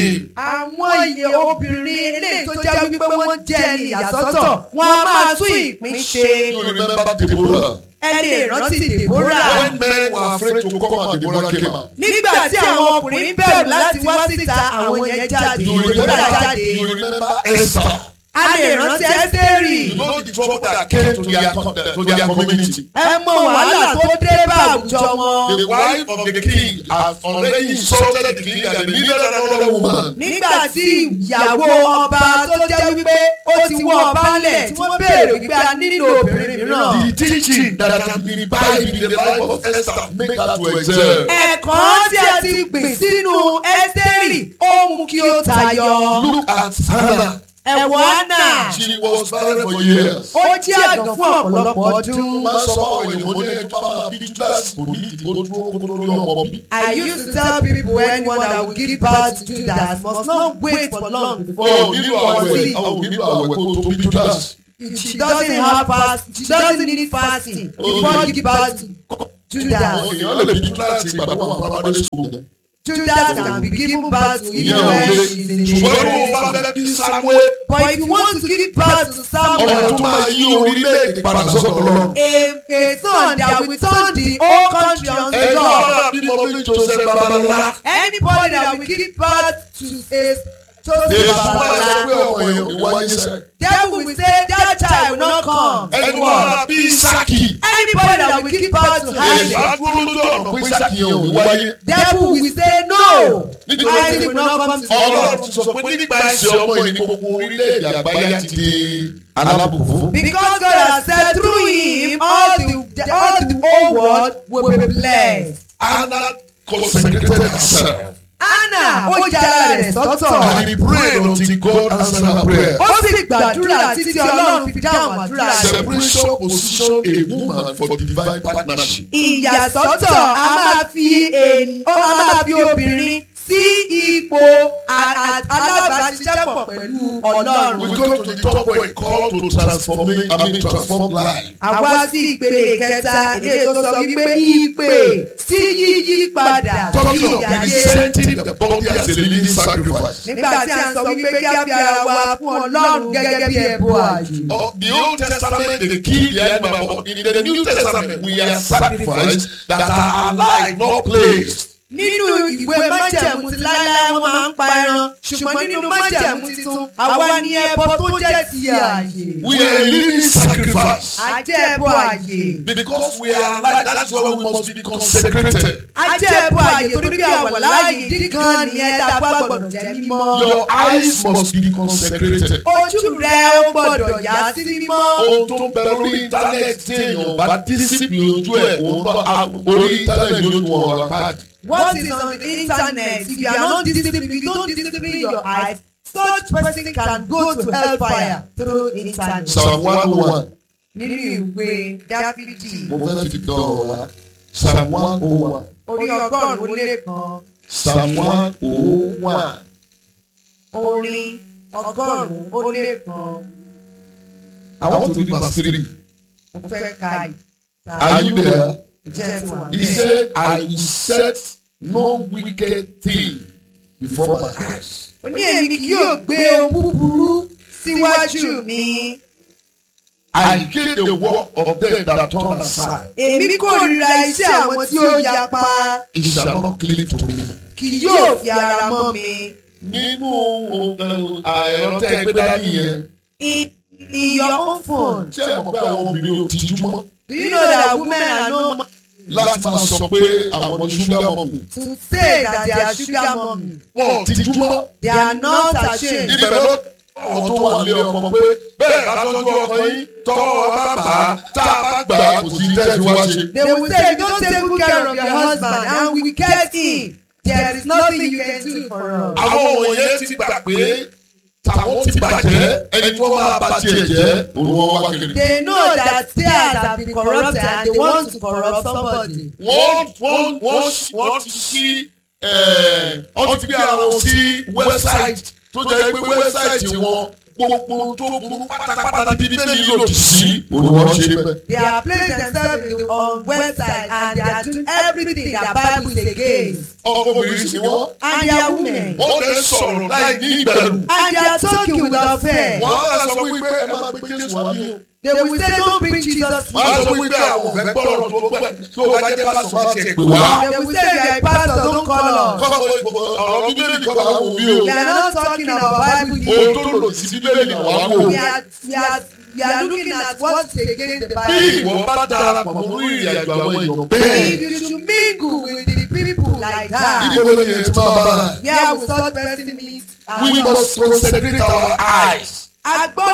name. àwọn iye obìnrin eléyìí tó jẹ́ wípé wọ́n jẹ́ ẹni ìyàsọ́tọ̀ wọn a máa tún ìpín ṣe You remember Deborah? ẹ lè rántí Deborah. When men were afraid to come out, Deborah came out. nígbà tí àwọn ọkùnrin bẹ̀rù láti wá síta àwọn yẹn jáde You Deborah remember, jáde. you remember Esther? a lè rántí Ẹ́sítérì. You know the trouble that came to their, to their community. ẹ mọ wàhálà tó dé bá àwùjọ wọn. The wife of the king has already insulted the king and they needed another woman. nígbà tí ìyàwó ọba tó jẹ́ wípé ó ti wọ ọba lẹ̀ tí wọ́n béèrè wípé a nílò obìnrin mìíràn. The teaching that can be imbibed in the life of Esther make her to excel. ẹ̀kọ́ tí a ti gbìn sínú Ẹ́sítérì ó mú kí ó tayọ. Look at Hannah. ẹ̀wọ̀ Hánà She was barren for years. ó jẹ́ àgàn fún ọ̀pọ̀lọpọ̀ ọdún. Má sọ fún àwọn ènìyàn mo ní ẹjọ́ bá bí Judas kò ní ìdìbò dúró kó tó lórí ọmọ bí. I used to tell people anyone that will give birth to Judas must not wait for long before Ó he nílò was àwẹ̀ sick. àwọn nílò àwẹ̀ kó tó bí Judas. She doesn't have fast. She doesn't need fasting before you give birth to Àwọn Judas. èèyàn lè bí Judas ìgbàgbọ́ àwọn primary school. Judas can be given birth to Ìyẹn even ò when lè she's in ṣùgbọ́n tó o bá children. fẹ́ bí Samuel But if you want to give birth to ọmọ Samuel, tó máa yí orílẹ̀-èdè padà sọ́dọ̀ Ọlọ́run. a a son that will turn the whole country unto Ẹni tó God. bá bí mo bí Joseph Babalá. Anybody that will give birth to a chosen Èsù máa sọ pé Babala, ọmọ èèyàn ìwáyé sẹ́. devil will say that child will not come. Ẹni tó bá bí Isaki. Anybody that will give birth to Èsù Isaac, á dúró lójú ọ̀nà pé Isaki yẹn ò ní wáyé. devil will say no. Nítorí Isaac will not come to the Ọlọ́run world. ti sọ pé nígbà ìṣe ọmọ yìí ní gbogbo orílẹ̀-èdè àgbáyé ti di alábùkún. Because God has said through him all the all the whole world will be blessed. Anna consecrated herself Anna ó yára rẹ̀ sọ́tọ̀. and he prayed until God answered her prayer. Ó sì gbàdúrà títí Ọlọ́run fi dáhùn àdúrà rẹ̀. Separation position a woman for divine partnership. Ìyàsọ́tọ̀ a máa fi ènì- ó a máa fi obìnrin sí ipò a- a- alábàáṣiṣẹ́pọ̀ pẹ̀lú Ọlọ́run. We go to the top where it called to transform I mean transform life. Àwa sí ìpele kẹta ilé tó sọ wípé ìpè sí yíyí padà sí Talking of ìyáyé. presenting the body as a living sacrifice. Nígbà tí a ń sọ wípé kí a fi ara wa fún Ọlọ́run gẹ́gẹ́ bí ẹbọ àjò. Of the Old Testament, they kill the animal. but In the New Testament, we are sacrificed that are alive, not placed. Nínú ìwé májẹ̀mú ti láíláí wọ́n máa ń pa ẹran ṣùgbọ́n nínú májẹ̀mú titun àwa ni ẹbọ tó jẹ́ ti ààyè. We are a living sacrifice. A jẹ́ ẹbọ ààyè. Because we are alive, that's why we must be consecrated. A jẹ́ ẹbọ ààyè torí bí àwọ̀ láàyè dígan nìyẹn tá a bá gbọ́dọ̀ jẹ́ mímọ́. Your eyes must be consecrated. Ojú rẹ ó gbọ́dọ̀ yá sí mímọ́. Ohun tó ń bẹ lórí íńtánẹ́ẹ̀tì tí èèyàn bá dísípìlì ojú ẹ̀ òun bá orí íńtánẹ́ẹ̀tì ló nu ọ̀rọ̀ pàdé. What is on the internet if you are not disciplined if you don't discipline your eyes such person can go to hellfire through internet. Psalm one oh one. Nínú ìwé Dáfídì Mo fẹ́ fi dán ọ̀rọ̀ wá. Psalm one oh one. orí ọgọ́rùn-ún ó lé kan Psalm one oh one. orin ọgọ́rùn-ún ó lé kan I want to read verse three. mo fẹ́ ka Are you there? ìjẹ́ tí wà He said, I will set no wicked thing before my eyes. ó ní èmi kì yóò gbé ohun búburú síwájú mi I hate the work of them that turn aside. èmi kórìíra iṣẹ́ àwọn tí ó yapa It shall not cleave to me. kì yóò fi ara mọ́ mi. Nínú ẹ̀rọ tẹ́ ẹ gbé dání yẹn, in in your own phone. ṣé ẹ mọ̀ pé àwọn obìnrin ò tijú mọ́? Do you know that women are no Láti máa sọ pé àwọn ní ṣúgà mọ̀mù. to say that they are sugar mommy? Wọ́n ò tijú mọ́. They are not ashamed. Ibẹ̀ ló ọ̀rọ̀ tó wà lé ọkọ pé bẹ́ẹ̀ bá tọ́jú ọkọ yín tọ́wọ́ bá bà á tá a bá gbà á kò sí tẹ́sí wá ṣe. They will say, if you don't take good care of your husband and we get him, there is nothing you can do for us. Àwọn òye ti gbà pé tàwọn ti bàjẹ́ ẹni tó máa bá tiẹ̀ jẹ́ òun wọn wá kiri. They know that theirs have been corrupted and they want to corrupt somebody. wọ́n wọ́n wọ́n wọ́n ti sí wọ́n ti gbé àwọn sí wẹ́bsáìtì tó jẹ́ pé wẹ́bsáìtì wọn gbogbo tó burú pátápátá bíbí bẹ́ẹ̀ lòdì sí olùwọ́n ṣe bẹ́ẹ̀. They are placing themselves on website and they are doing everything that Bible is against. ọkùnrin sì wọ́n And they are women. wọ́n lè sọ sọ̀rọ̀ láì ní ìbẹ̀rù. And they are talking without fear. wọ́n á sọ wípé ẹ máa gbé Jésù wá ní o. They will say, Don't bring Jesus. wọ́n á sọ wípé àwọn ò fẹ́ gbọ́rọ̀ tó pẹ́ tó bá jẹ́ pásítọ̀ má tiẹ̀ pè wá. They will say, You are a pastor, don't call us. kọ́kọ́ ọ̀rọ̀ bíbélì kọ́ bá wù mí o. We are not talking about Bible ohun here. tó lò sí bíbélì ni wàá wò. We are, we are, we are looking at what's against the bí Bible. ìwọ bá darapọ̀ mọ́ ìrìn àjò àwọn èèyàn bẹ́ẹ̀. If you should mingle with the people like that, ibo ló yẹ ti máa bá a. where will such person meet? we must concentrate our eyes. Agbọ́